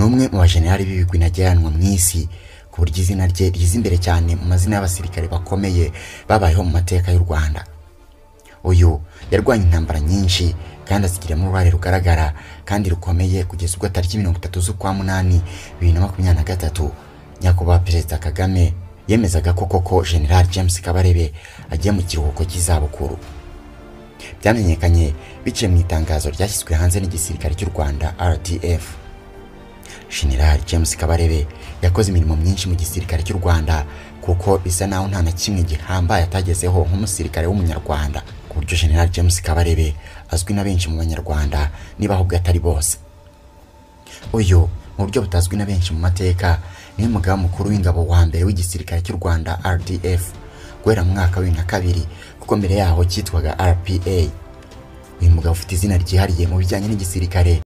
umwe mu bajenerali b'ibigwi ntagereranwa mu isi ku buryo izina rye riza imbere cyane mu mazina y'abasirikare bakomeye babayeho mu mateka y'u rwanda uyu yarwanya intambara nyinshi kandi azigiramo uruhare rugaragara kandi rukomeye kugeza ubwo tariki mirongo itatu z'ukwa munani bibiri na makumyabiri na gatatu nyakubahwa perezida kagame yemezaga ko koko general james kabarebe agiye mu kiruhuko cy'izabukuru byamenyekanye biciye mu itangazo ryashyizwe hanze n'igisirikare cy'u rwanda rdf general james kabarebe yakoze imirimo myinshi mu gisirikare cy'u rwanda kuko bisa naho nta na kimwe gihambaye atagezeho nk'umusirikare w'umunyarwanda ku buryo general james kabarebe azwi na benshi mu banyarwanda niba ahubwo atari bose uyu mu buryo butazwi na benshi mu mateka niwe mugaba mukuru w'ingabo wa mbere w'igisirikare cy'u rwanda rdf guhera mu mwaka wa bibiri na kabiri kuko mbere yaho cyitwaga rpa uyu mugabo ufite izina ryihariye mu bijyanye n'igisirikare